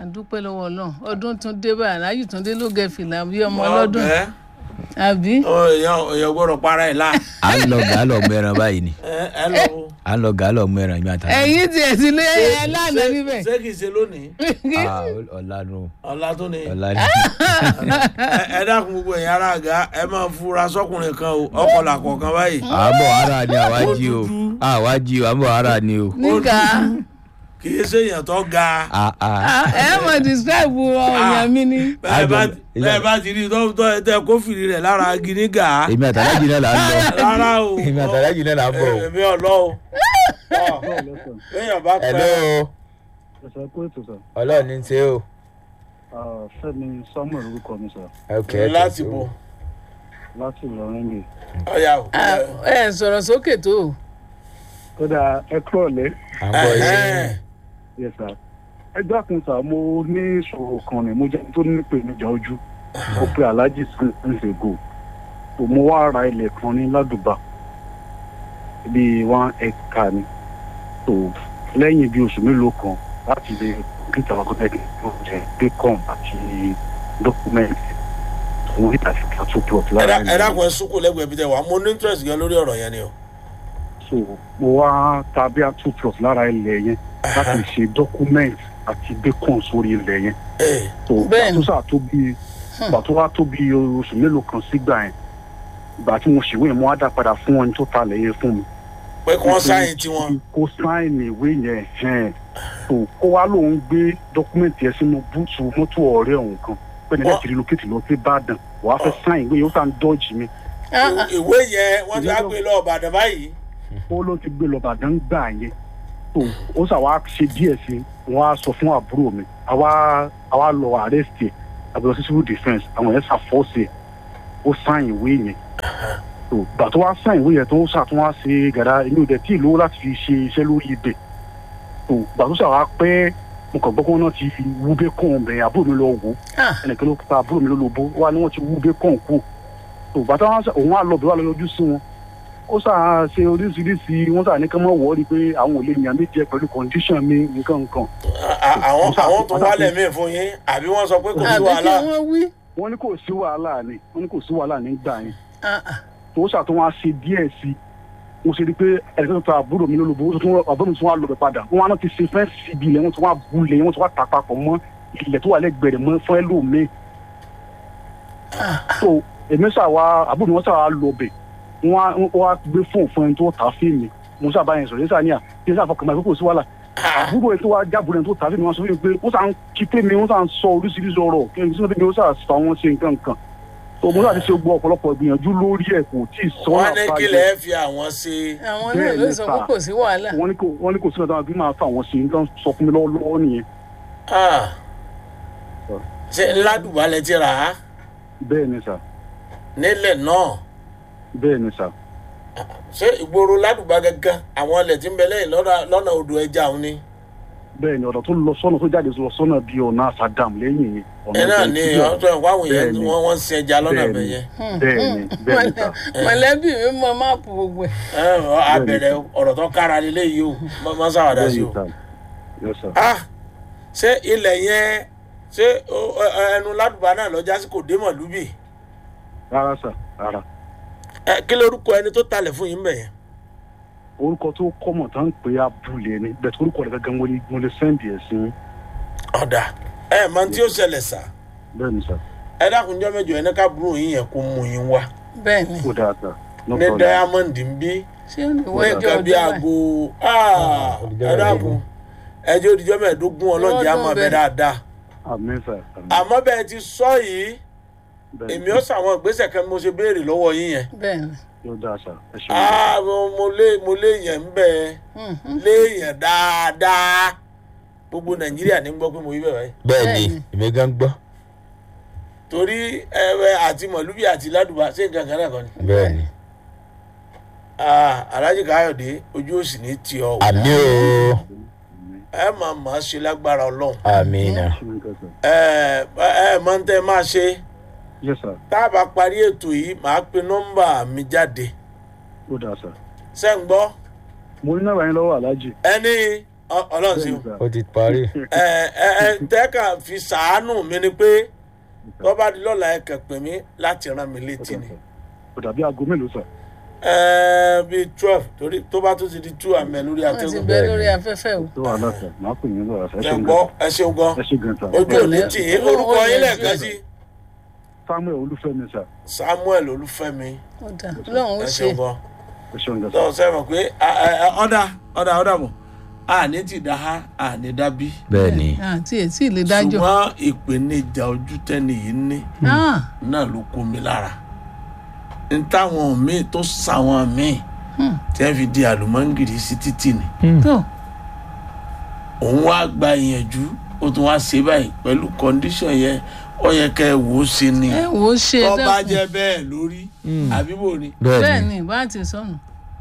àdúpẹ́ lọ́wọ́ ọlọ́run ọdún tún dé báyìí aláyù tún dé ló gẹ fìlà bí ọmọ Wọ́n ọlọ́dún bẹ́ẹ̀. àbí Ọ, èèyàn èèyàn gbọ́dọ̀ para ẹ̀ la. à ń lọ gàálọ̀ mẹ́ran báyìí ni ẹ ẹ lọ wo. à ń lọ gàálọ̀ mẹ́ran ìgbà tá ẹ̀yin tiẹ̀ ti lé ẹ lánàá níbẹ̀ ṣé kìí ṣe lónìí ọ̀la nù ọ̀la tó ní. ọ̀la ni ẹ ẹ dákun gbogbo ẹ̀yin ará àga ẹ máa fura sọkùnrin kan o ọkọlà kọ̀ọ̀kan báyìí. àbọ̀ ara ni àwa jí o Ó dúdú. àwa jí o àbọ̀ ara ni o. níkà kìí ṣe èèyàn tó ga. Ah, ah. ẹ mọ̀ describe ọ̀yàn mi ni bẹ́ẹ̀ bá Àjọ- bẹ́ẹ̀ bá ti rí tó tó tẹ kófìrí rẹ̀ lára gíní gà á. èmi àtàlájì náà là ń lọ rárá o. èmi àtàlájì náà là ń bọ̀ o. èmi ọ̀lọ́ o. èèyàn bá hello pẹ́. ẹ̀sẹ̀ kó ètò sà ọlọ́run ní ṣe o. fẹ́mi samuel orúkọ mi sà ok ẹ láti tẹ̀síwò. bọ̀ láti ìlọrin mi. ọ̀yà o. Ah, ẹ sọ̀rọ̀ sókè tó o. kódà ẹ kúrọ̀ lẹ́ à ń bọ̀ yìí. Ẹ̀hẹ́n. yẹ sà ẹgbẹ́ kan sà mo ní ìṣòro kan ni mo jẹ́ tó ní ìpèníjà ojú mo pe alhaji nsego tó mo wá ra ilẹ̀ kan ní ládùbà bíi one hectare ni tó lẹ́yìn bíi oṣù mélòó kan láti lè kíkà wá kọ́tẹ́ kí wọ́n jẹ bacon àti dọ́kúmẹ́ǹtì tó ń rí àti kàtó plot ẹ lára dá- ẹ dákun ẹ sùkú lẹ́gbẹ̀ẹ́ bí tẹ wà mo ní interest gan lórí ọ̀rọ̀ yẹn ni o. so mo wá ta bí a two plot lára ilẹ̀ yẹn láti ṣe document àti bacon sórí ilẹ̀ yẹn Ee, so Bẹ́ẹ̀ni. àtúnṣe tó bí ìgbà tó wá tó bí oṣù mélòó kan sígbà yẹn ìgbà tí mo ṣèwé yẹn mo wá dá padà fún ẹni tó talẹ̀ yẹn fún mi. pé kí wọ́n sáyìn tiwọn. kó sáìnì ìwé yẹn hẹ́n so kó wá lóun gbé dọ́kúmẹ̀ntì yẹn sínú búùtù mọ́tò ọ̀rẹ́ òun kan pẹ̀lú Wọ́n- láti relocate lọ sí Ìbàdàn wàá fẹ́ sáìn ìwé yẹn ó sàn dọ́ọ̀jì mi Ah, ah, ìwé yẹn wọ́n ti á gbé lọ Ìbàdàn báyìí. ó ló ti gbé lọ Ìbàdàn gbà yẹn so ó sà wá ṣe díẹ̀ sí wọ́n á sọ fún àbúrò mi àwa àwa lọ arrest ẹ̀ àbúrò sí civil defence àwọn yẹn ṣàfọ́ọ̀sì ẹ̀ ó sáìn ìwé yẹn so gbà tó wá sáìn ìwé yẹn tó ṣàtún wá ṣe gàdá èmi ò dẹ̀ tí ì lówó láti fi ṣe iṣẹ́ lórí ibẹ̀ so gbà tó ṣàwá pẹ́ mo kàn gbọ́ pé wọ́n náà ti fi wú bẹ́kàn bẹ̀ àbúrò mi lọ wò ó ah, ẹnìkan ló pa àbúrò mi ló lóbo wá ní wọ́n ti wú bẹ́kàn kú so bàtà wọn ṣe- òun á lọ bẹ̀ wá lọ yọjú sí wọn ó sà ṣe oríṣiríṣi wọ́n sà ní kí wọ́n wọ́ọ́rí pé àwọn ò lè yàn mí jẹ pẹ̀lú condition mi nǹkan nǹkan À- à- àwọn àwọn tó wálẹ̀ mí fún yín àbí wọ́n sọ pé kò sí àbí kí wàhálà. wọ́n wí. wọ́n ní kò sí wàhálà ni wọ́n ní kò sí wàhálà nígbà yẹn Ah, ah, tó ṣàtún wá ṣe díẹ̀ sí i mo ṣe rí i pé ẹ̀ka tó ta àbúrò mi lólobó ó tún àbúrò mi tún wá lọ bẹ̀ padà wọ́n wá náà ti ṣe fẹ́ síbi ilẹ̀ wọ́n tún wá bulẹ̀ wọ́n tún wá tà papọ̀ mọ́ ilẹ̀ tó wà lẹ́gbẹ̀ẹ́ rẹ̀ mọ́ fún ẹlòmíì. so èmi ṣàwá àbúrò mi wọ́n ṣàwá lọ bẹ̀ wọ́n á wọ́n wá gbé fóònù fún ẹni tó tà fíìmù mo ṣàbá yẹn sọ̀rọ̀ yẹn ṣàníyà yẹn ṣàfọkàn máa kó sí wàhálà àbúrò ẹ̀ tó wá jábọ̀ ẹni tó tà fíìmù wọn sọ fún mi pé wọ́n ṣàn kí pé mi wọ́n ṣàn sọ oríṣiríṣi ọ̀rọ̀ kí ẹni tí wọ́n ṣàn fà wọ́n ṣe nǹkan kan so mo láti ṣe gbọ́ ọ̀pọ̀lọpọ̀ ìgbìyànjú lórí ẹ̀ kò tí ì sọ wọ́n ní kí lẹ́ẹ̀ fi àwọn ṣe. àwọn náà Bẹ́ẹ̀ ló ni sọ sà. pé kò sí wàhálà. wọ́n ní kò wọ́n ní kò sí ọ̀dọ́ àbí máa fà wọ́n ṣe nǹkan sọ fún mi lọ́wọ́lọ́wọ́ nìyẹn Ah. ṣe ládùúgbò alẹ́ ti rà á bẹ́ẹ̀ ni sà nílẹ̀ náà bẹ́ẹ̀ ni sà ṣé ìgboro ládùúgbò gángan àwọn ilẹ̀ tí ń bẹ lẹ́yìn lọ́nà- lọ́nà odò ẹja òun ni. bẹ́ẹ̀ ni ọ̀dọ̀ tó lọ sọ́nà tó jáde lọ sọ́nà bíi ọ̀nà àsàdàm lẹ́yìn yẹn ọ̀nà ẹ náà ọ̀dọ̀ ní ìtúbọ̀. ọ̀tọ̀ ẹ̀kọ́ àwọn èèyàn Bẹ́ẹ̀ ni. wọ́n wọ́n ń sin ẹja lọ́nà Bẹ́ẹ̀ bẹ̀ ni. yẹn. bẹ́ẹ̀ ni bẹ́ẹ̀ ni sà mọ̀lẹ́bí mi mọ máàpù gbogbo ẹ̀. Ẹ, ọ- a bẹ̀rẹ̀ ọ̀rọ̀ tó kára nílé yìí o má- má sáwàdà bẹ́ẹ̀ sí ni o. sà yes sà Ah, ṣé ilẹ̀ yẹn ṣé o- ẹ- ẹ- ẹnu ládùúgbò náà lọ́jà sí kò dé mọ̀lúbì rárá sà rárá Ẹ, kí lorúkọ ẹni tó talẹ̀ fún yín bẹ̀ yẹn. orúkọ tó kọ́mọ̀ tá ń pè é abúlé ni bẹ́ẹ̀ tó orúkọ rẹ̀ gángan mo lè mo lè sẹ́ǹdì ẹ̀ sí ọ̀dà ẹ máa tí ó ṣẹlẹ̀ sà bẹ́ẹ̀ ni sà ẹ dákunjọ́ mẹ́jọ ẹni ká burú yín yẹn kó mú yín wá bẹ́ẹ̀ ni ó dáa sà no ní problem diamond ń bí ṣé ó ní ní wọ́n ẹjọ́ nǹkan bí ọdún aago báyìí. ah, Òdìjọ́ ẹ dákun ẹjọ́ òdìjọ́ mẹ́ẹ̀ẹ́dógún ọlọ́jà á máa bẹ bẹ́ẹ̀. dáadáa àmín sà àmín àmọ́ bẹ́ẹ̀ ti sọ yìí bẹ́ẹ̀ ni èmi ó sàwọn ìgbésẹ̀ kan mo ṣe béèrè lọ́wọ́ yín yẹn bẹ́ẹ̀ ni. yóò dáa sà ẹ ṣe ah mo mo lé mo lé yẹn ń bẹ Mhm. léèyàn dáadáa gbogbo nàìjíríà ní gbọ́ pé mo yí bẹ̀ báyìí bẹ́ẹ̀ ni Bẹ́ẹ̀ni. èmi gan gbọ́ torí ẹ̀rẹ̀ àti mọ̀lúbí àti ládùbà ṣé nǹkan kan náà kan ni bẹ́ẹ̀ ni ah alhaji káyọ̀dé ojú òsì ní tì ọ́ o. àmì o ẹ máa máa ṣe lágbára ọlọ́run àmì náà ṣe nǹkan sà ẹ ẹ máa ń tẹ́ máa ṣe yes sà tá a bá parí ètò yìí màá pe nọ́mbà mi jáde ó dáa sà ṣé ń gbọ́ mo ní náírà yín lọ́wọ́ aláàjì ẹni Ọ- ọlọ́run sí o ó ti parí. ẹ ẹ ẹ tẹ́ka fi sàánù mi ni pé tó bá di lọ́la ẹ kàn pè mí láti rán mi létí ni kò dàbí aago mélòó sà. ẹ bíi twelve torí tó bá tún ti di two àmì lórí wọ́n ti àtẹ́gùn bẹ́ lórí afẹ́fẹ́ o. tó wà láṣẹ màá pè yín lọ́la sà. ẹ ẹ ṣeun gbọ́ gan ẹ ṣeun gan ẹ ṣe gan sà. ojú òní tì yín orúkọ yín lẹ́ẹ̀kan sí samuel olúfẹ́mi sà samuel olúfẹ́mi ó dà ọlọ́run ó ẹ ṣe ṣeun gan ẹ ṣeun gan sà. tó sẹ́wọ̀n pé a- a- a- ọ̀dà ọ̀dà ọ̀dà mọ̀ àní ti dá ha àní dá bí bẹ́ẹ̀ ni àti ètí ìlé dájọ́. ṣùgbọ́n ìpèníjà ojú tẹ́ni yìí ní Ah, náà ló kó mi lára n táwọn míì tó sàwọn míì hmm, tí wọ́n fi di àlùmọ́ngìrì sí títì ni tó òun wá gba ìyànjú ó tún wá ṣe báyìí pẹ̀lú kọ́ndíṣọ̀n yẹn ó yẹ kẹ́ ẹ wò ó sí ni ẹ wò ó ṣe tó bá dákun. jẹ́ bẹ́ẹ̀ lórí àbí bò ni bẹ́ẹ̀ bẹ́ẹ̀ ni ni bá ti sọnù.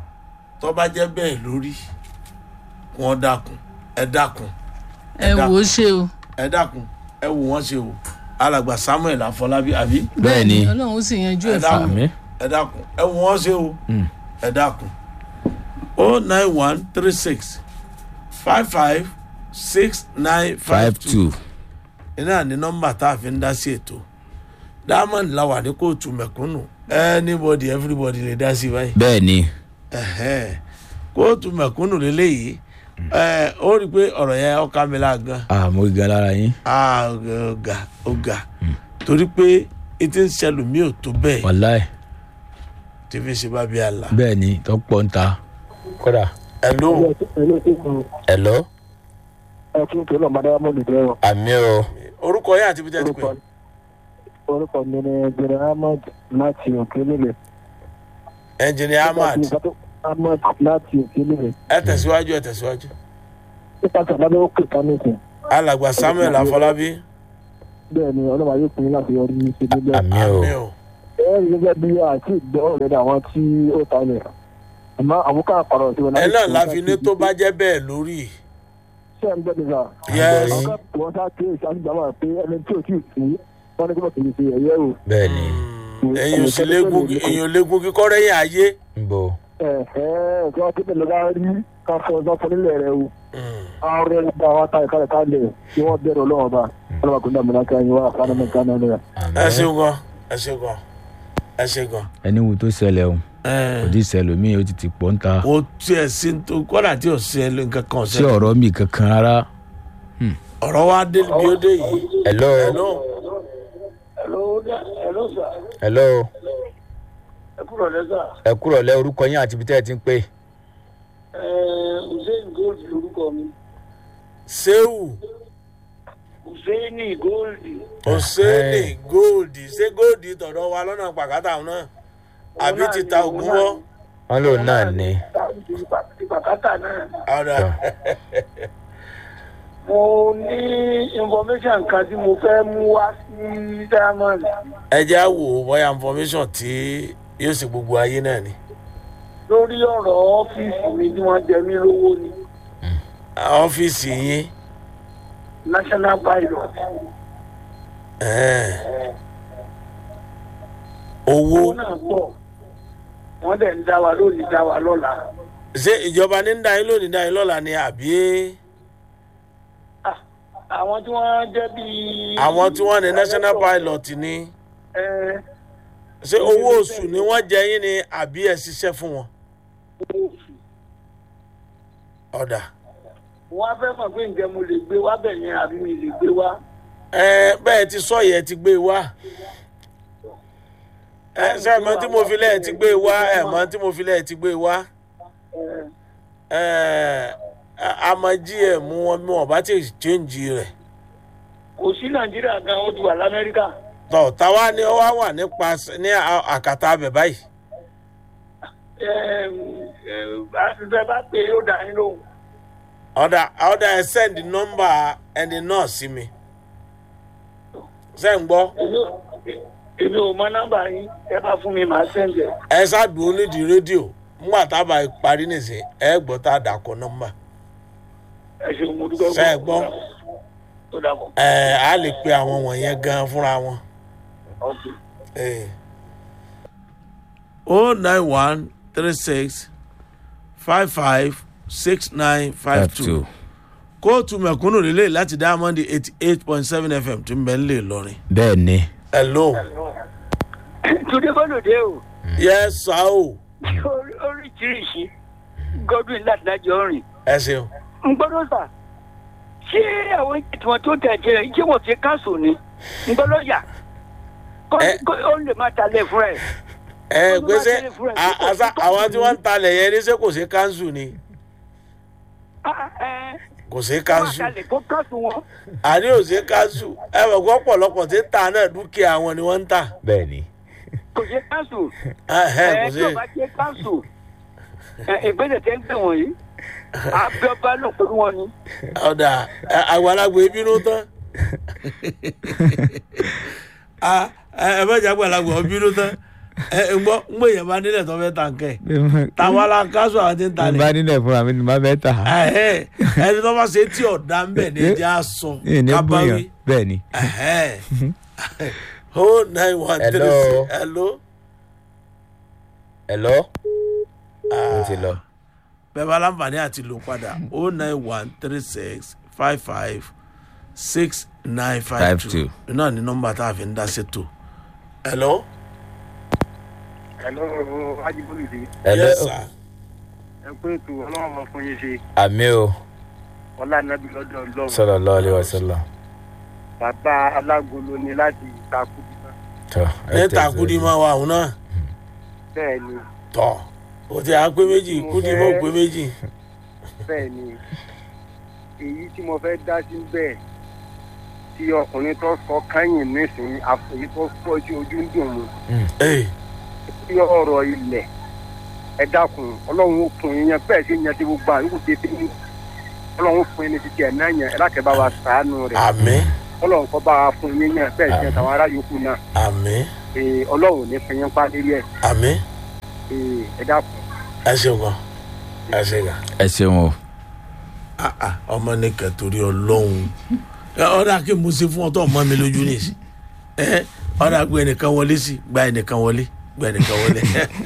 tó bá jẹ́ bẹ́ẹ̀ lórí wọ́n dákun ẹ dákun ẹ wò ó ṣe o. ẹ dákun ẹ wò wọ́n ṣe o alàgbà samuel afọlábí àbí bẹ́ẹ̀ ni ọlọ́run ó sì yanjú ẹ̀ Ẹ fún dákun. mi. àmì ẹ dákun ẹ wò wọ́n ṣe o Mm. ẹ dákun o nine one three six five five six nine five five two two iná ní nọ́mbà tá a fi ń dá sí ètò diamond la wà ní kóòtù mẹ̀kúnnù anybody everybody lè dá sí báyìí bẹ́ẹ̀ ni Ẹ̀hẹ́n. kóòtù mẹ̀kúnnù lélẹ́yìí ẹ ó rí i pé ọ̀rọ̀ yẹn ọ̀ka mi la gan àmọ́ gan lára yín Ah, ọ̀gá ọ̀gá torí pé etí ń ṣẹlù mí ò tó bẹ́ẹ̀ wàláì tí fi ṣe bá bí àlà. bẹ́ẹ̀ ni tó pọ̀ ń ta. kódà ẹ ló ẹ̀lọ́ ẹ kí n tó lọ máa dáwọ́ mọ́lù jẹ́ wọn. àmì o orúkọ yẹn àti bí tẹ́ ti pè orúkọ orúkọ mi ni jẹrẹ ahmed láti òkè nílẹ̀. ẹnjìnìá ahmad ahmed láti òkè nílẹ̀. ẹ tẹ̀síwájú ẹ tẹ̀síwájú nípa tí àbábẹ́ ó pè ká nìkan. alàgbà samuel afọlábí bẹ́ẹ̀ ni ọlọ́mọ ayé pin láti yọrí ní ṣe níbẹ̀. àmì o àmì o ẹ rí gẹ́gẹ́ bí àti ìgbọ́ ọ̀rẹ́dẹ̀ àwọn tí ó ta ilẹ̀. àmọ́ àwọn ká àpàrọ̀ tí wọn ẹ náà la fi ní tó bá jẹ́ bẹ́ẹ̀ lórí ṣé ẹ ń gbọ́ nígbà. Yes. àwọn ká wọ́n sá kí èsì àtìgbàmọ̀ pé ẹni tí ò tí ì sí wọ́n ní kí wọ́n sì ṣe ẹ̀yẹ́ o. bẹ́ẹ̀ ni èyàn sì léegun èyàn léegun kíkọ́ rẹ́yìn ayé ń bọ̀ ẹ̀ẹ́ kí wọ́n ti bẹ̀rẹ̀ lọ́gá rí ká fọ ọjọ́ fún nílẹ̀ rẹ o. Mm. àwọn ọ̀rẹ́ nígbà wọn ta ìkàlẹ̀ kálẹ̀ kí wọ́n bẹ̀rẹ̀ ọlọ́wọ́ bá ọlọ́wọ́ kò ní àmì kí wọ́n wá fún àmì kan náà lẹ́yà. ẹ ṣeun gan ẹ ṣeun gan ẹ ṣe gan. ẹni wo tó ṣẹlẹ̀ o Ẹ, kò tí ì ṣẹlẹ̀ mí o ti ti pọ̀ ń ta kò tiẹ̀ sí tó kọ́dà tí ò sí ẹ ló nǹkan kan sí ṣe ọ̀rọ̀ mi kankan rárá. ọ̀rọ̀ wa dé bí ó dé yìí ẹ̀lọ́ ẹ̀lọ́ ẹ̀lọ́ ẹ kúrò lẹ́sà ẹ kúrọ̀ lẹ́ orúkọ yín àti ibi tẹ́ ẹ ti ń pè. hussein gold lorúkọ mi sehu hussein gold hosseini góòdì ṣé góòdì tọ̀dọ̀ wa lọ́nà pàkátà náà àbí ti ta ògùn wọ́ wọ́n lòun náà ní. ti pàkátà náà. ọ̀dà mo ní information kan tí mo fẹ́ mú wá sí diamond ẹ jẹ́ á wò ó bóyá information tí yóò ṣe gbogbo ayé náà ni lórí ọ̀rọ̀ ọ́fíìsì mi tí wọ́n jẹ mí lówó ni ọ́fíìsì yín national pilot ẹ̀ẹ́n. owó owó náà pọ̀ wọ́n dẹ̀ ń dá wa lónìí dá wa lọ́la. ṣé ìjọba ní ń dá yín lónìí dá yín lọ́la ni àbí Ah, àwọn tí wọ́n jẹ́ bíi. àwọn tí wọ́n ní national pilot ni ẹ ṣé owó oṣù ni wọ́n jẹ yín ni àbí ẹ ṣiṣẹ́ fún wọn ọ̀dà wọ́n á fẹ́ mọ̀ pé ǹjẹ́ mo lè gbé wá bẹ̀ yẹn àbí mi lè gbé wá. ẹ bẹ́ẹ̀ ti sọ yẹ ti gbé wá ẹ ṣe mọ tí mo fi lẹ́ẹ̀ ti gbé wá ẹ mọ tí mo fi lẹ́ẹ̀ ti gbé wá Ẹ, ẹ amají ẹ mú wọn bí wọn bá ti change rẹ̀ kò sí nàìjíríà gan ó ti wà lamẹ́ríkà. tọ̀ táwa ni ó wá wà nípa ní à- àkàtà abẹ báyìí Ẹ, ẹ, àṣìṣe bá pè é ó dà yín lóhùn. ọ̀dà ọ̀dà ẹ send number ẹni náà sí mi ṣe ń gbọ́ Èmi ò- èmi ò mọ nọ́mbà yín ẹ bá fún mi màá sẹ́ǹdẹ̀. ẹ ṣáàdùn onídìí rédíò ńgbà tá a bá parí nìsín ẹ gbọ́ tá a dà kọ nọ́mbà ẹ ṣeun mo dúpẹ́ Ṣé ẹ gbọ́? ó dàbọ̀. ẹ á lè pe àwọn wọ̀nyẹn gan fúnra wọn. Okay. o nine one three six five five six nine five five two two kóòtù mẹ̀kúnnù lélẹ̀ láti diamond eighty eight point seven fm tí ń bẹ ń lè lọrin. bẹ́ẹ̀ ni hello Túndé Bọ́lùdé o, yes sir o orí- oríṣiríṣi Godwin láti dájọ́ rìn. ẹ ṣeun. Ń gbọ́dọ̀ sà, ṣé àwọn ìtumọ̀ tó tẹ̀jẹ̀ rẹ̀ ṣé wọ́n fi káṣù ni? Ń gbọ́dọ̀ yà. Kó Ẹ- kó ó lè máa talẹ̀ fún ẹ̀. ẹ Olúwa gbèsè ṣe fún ẹ, a- kó- àṣà kó- àwọn tí wọ́n ń talẹ̀ yẹn ní ṣé kò sí káńsù ni Ah, ẹ kò sí máa káńsù talẹ̀ kó káṣù wọn. àní ò sí káńsù ẹ mọ̀ kó ọ̀pọ̀lọpọ̀ tí ń ta náà dúkìá wọn ni wọ́n ń tà bẹ́ẹ̀ ni Kò ṣe káṣù. Ẹhẹ́, kò Ẹ sí tí ò bá ṣe káṣù. Ẹ ìgbésẹ̀ tẹ́ ń gbé wọ̀nyí. Abíọ́bá ló pẹ̀lú wọn ni. ọ̀dà ẹ, àgbàlagbà ìbínú tán Ah, ẹ ẹ bẹ́ẹ̀ jẹ́ àgbàlagbà ìbínú tán ẹ ẹ gbọ́ ń gbé yẹn bá nílẹ̀ tó fẹ́ tà ń kẹ́ táwa la káńsù àwọn tí ń n bá talẹ̀ nílẹ̀ fúnra mi ni má bẹ́ẹ̀ tà á Ẹhẹ́, ẹni tó bá ṣe tí ọ̀dà ń bẹ̀ ní ẹjẹ́ á sọ ní kábàáwí. bóyá bẹ́ẹ̀ ni oh nine one three Hello. six hello. hello mo ti lọ bẹ́ẹ̀ bá láǹfààní àti lò padà oh nine one three six five five six nine five Five two two. náà ní nọ́mbà tá a fi ń dá ṣètò. hello. hello ajibolude hello yes sir. ẹ pé ètò ọlọ́run ọmọ fún yín ṣe àmì o ọlá nàbí lọ́dọ̀ ọlọ́run sọlọ lọ́ọ̀lì wàsálà bàbá alágolo ni láti ìtakú tọ ní takudi máa wà òun náà bẹ́ẹ̀ ni tọ̀ o ti à pé méjì kudi mọ̀ pé méjì. bẹ́ẹ̀ ni èyí tí mo fẹ́ dá sí bẹ́ẹ̀ tí ọkùnrin tó sọ kányìn nísìnyí àfòyí tó fọ́ sí ojú ń dùn mú Ee, sí ọ̀rọ̀ ilẹ̀ ẹ dákun ọlọ́run ó fún yín yẹn bẹ́ẹ̀ sí yẹn tí gbogbo àyùkù ti fi ń ọlọ́run fún yín ní títí ẹ̀ náà yẹn ẹ lákẹ́ bá wa sàánú rẹ̀ àmì ọlọ́run kọ́ bá wa fún yín yẹn bẹ́ẹ̀ sí ẹ̀ tàwọn ará yòókù náà àmì ee ọlọ́run ò ní fi yín pa lérí ẹ̀ àmì ee ẹ dákun. ẹ ṣeun gan ẹ ṣe gan. ẹ ṣeun o Ah, ah, ọmọ ní kẹtòrí ọlọ́run Ẹ, ọ̀dà kí mo ṣe fún ọ tó ọmọ mi lójú nìyí ẹ ọ̀dà gba ẹnìkan wọlé sí gba ẹnìkan wọlé gba ẹnìkan wọlé.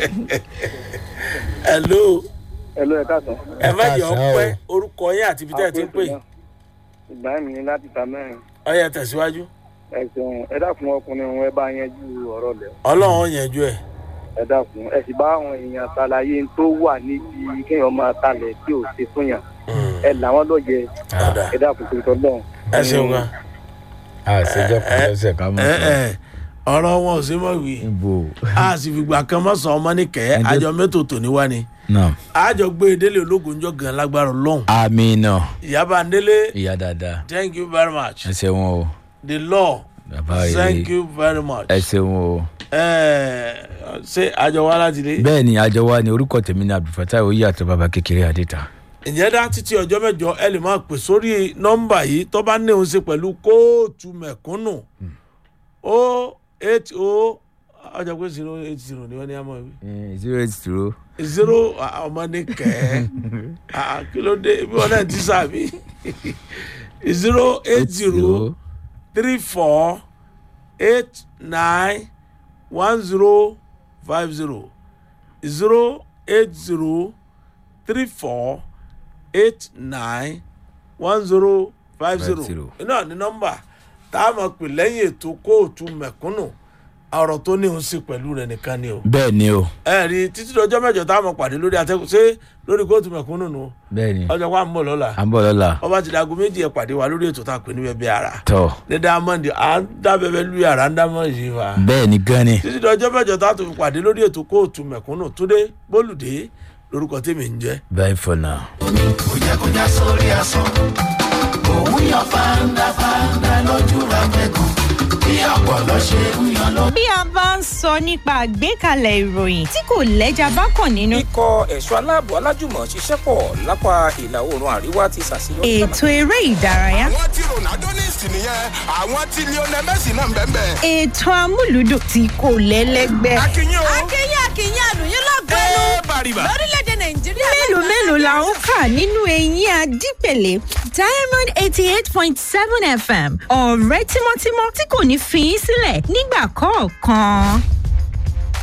hello ẹ ló ẹ káàtó ẹ má jẹ káàsán ọpẹ orúkọ yín àti ibi tẹ́ ẹ ti ń pè ìgbà mi ní láti ta mẹ́rin ọyẹ tẹ̀síwájú ẹ ṣeun ẹ dákun ọkùnrin òun ẹ bá yanjú ọ̀rọ̀ lẹ̀ ọlọ́run yẹnjú ẹ̀ ẹ dákun ẹ sì bá àwọn èèyàn ṣàlàyé tó wà níbi kéèyàn máa talẹ̀ tí ò ṣe fún yàn ẹ làwọn lọ́jẹ ọ̀dà ẹ dákun tó tọ́ lọ́hùn. ẹ ṣeun gan. àṣejọ kan lọ́sẹ̀ ká mọ̀ ẹ sọ ẹ ọ̀rọ̀ wọn ò sí mọ̀ wí ibo a sì fìgbà kan mọ́ sọ ọmọ nìkẹ́ Ǹjẹ́- àjọ mẹ́tò tòní wá ni náà àjọ gbé délé ológun jọ gan lágbára ọlọ́run àmì náà ìyábà ndélé ìyá dáadáa thank you very much ẹ ṣeun o the law bàbá thank rere you very much. ẹ ṣeun o. ẹ ṣe àjọ wa láti lé. bẹ́ẹ̀ ni àjọ wa ni orúkọ tèmi ní abdulfatai oyè àti bàbá kékeré adéta. ǹjẹ́ dá títí ọjọ́ mẹ́jọ ẹ lè máa pè sórí nọ́mbà yìí tó bá ní òun ṣe pẹ̀lú kóòtù mẹ̀kúnnù o eight o ọjọ́ pé zero eight zero ni wọ́n ní àmọ́ wí zero eight zero. zero ah, ọmọ ní kẹ́ ẹ́ kí ló dé bí wọ́n náà ti sàbí zero eight zero three four eight nine one zero five zero zero eight zero three four eight nine one zero five zero Five zero. náà ní nọ́mbà tá a máa pè lẹ́yìn ètò kóòtù mẹ̀kúnnù ọ̀rọ̀ tó ní òun sí pẹ̀lú rẹ̀ nìkan ni o bẹ́ẹ̀ ni o ẹ rí títí dọjọ́ mẹ́jọ tá a máa pàdé lórí atẹ́kùn ṣé lórí kóòtù mẹ̀kúnnù nù bẹ́ẹ̀ ni ọjọ́ wa ń bọ̀ lọ́la à ń bọ̀ lọ́la ọba ti dago méjì ẹ̀ pàdé wa lórí ètò tá a pè ní bẹ́ẹ̀ bí ara tọ̀ ní diamond à ń dábẹ́bẹ́ lu yàrá ń dámọ̀ yìí wa. bẹ́ẹ̀ ni gan ni títí dọjọ́ mẹ́jọ tá a tó fi pàdé lórí ètò kóòtù mẹ̀kúnnù túndé bólúdé lórúkọ tèmi ń jẹ́. bye for now. bí a bá ń sọ nípa àgbékalẹ̀ ìròyìn tí kò lẹ́jà bá kàn nínú. ikọ̀ ẹ̀ṣọ́ aláàbò alájùmọ̀ ṣiṣẹ́ pọ̀ lápá ìlà oòrùn àríwá ti ṣàṣeyọrí. ètò eré ìdárayá. àwọn tí ronaldo ní ìsìn nìyẹn àwọn tí lionel messi náà ń bẹ́ẹ̀ bẹ́ẹ̀. ètò amúlùdùn tí kò lẹ́lẹ́gbẹ́. akínyìn o akínyìn akínyìn àlùyìn lọ́gọ́nù ẹ bàrìbà. lórílẹ̀‐èdè nàìjíríà. mélòó mélòó la ń kà nínú eyín adípèlé diamond eighty eight point seven fm ọ̀rẹ́ tímọ́tímọ́ tí kò ní fi í sílẹ̀ nígbà kọ̀ọ̀kan.